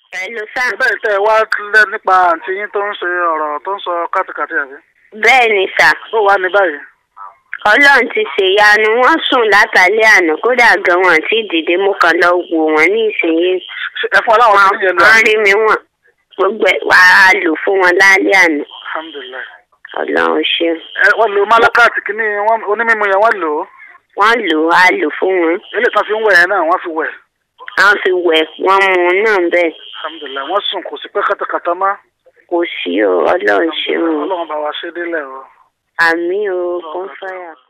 Hello sir. bẹ́ẹ̀ tẹ́ ẹ wá lẹ́ nípa àǹtí yín tó ń ṣe ọ̀rọ̀ tó ń sọ kátikàtì àbí. bẹ́ẹ̀ ni sir. bó wàá ní báyìí. ọlọ́run ti ṣèyanu wọ́n sùn látàlẹ́ àná kódà gan wọn àti dìde mú kan lọ wò wọ́n ní ìsinyìí. Ṣé ẹ fún aláwọ̀ tó ń yẹn lọ. wọ́n rí mi wọ̀n gbogbo ẹ̀ wá a lò fún wọn lálẹ́ àná alhamdulilayi. ọlọ́run ṣeun. ẹ wọ́n lo malakati kìíní wọ́n- onímímu yẹn wọ́n lò ó. wọ́n lò ó a lò fún wọn. eléyìí tán fi ń wẹ̀ yẹn náà wọ́n fi wẹ̀. wọ́n fi wẹ̀ wọ́n mu náà bẹ́ẹ̀ alhamdulilayi wọ́n sùn kò sí pé kátàkátà má. kò sí o ọlọ́run ṣeun o. ọlọ́run bá wa ṣe délẹ̀ o. àmì o kún fáyà.